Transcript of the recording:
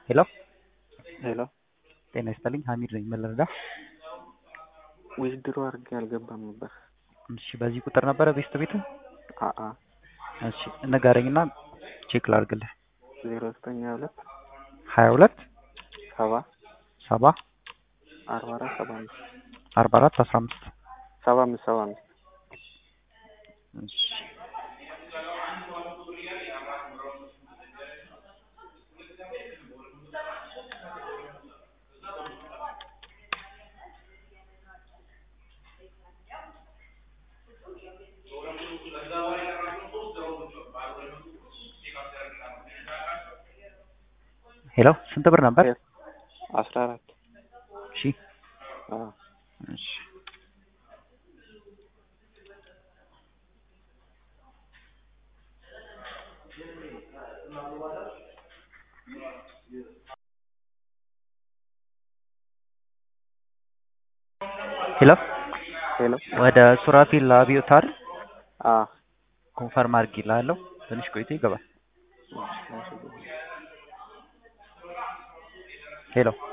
ሄሎ ሄሎ ጤና ይስጥልኝ ሀሚድ ነኝ ምን ልርዳህ? ዊዝድሮ አድርጌ አልገባም ነበር። እሺ በዚህ ቁጥር ነበረ ቤስት ቤትህ? አአ እሺ ንገረኝና ቼክ ላድርግልህ። ዜሮ ዘጠኝ ሀያ ሁለት ሀያ ሁለት ሰባ ሰባ አርባ አራት ሰባ አምስት አርባ አራት አስራ አምስት ሰባ አምስት ሰባ አምስት እሺ ሄሎ ስንት ብር ነበር? አስራ አራት እሺ አዎ እሺ ሄሎ ሄሎ ወደ ሱራፊል አብዮት አይደል? አ ኮንፈርም አድርጌልሃለሁ። ትንሽ ቆይቶ ይገባል። ሄሎ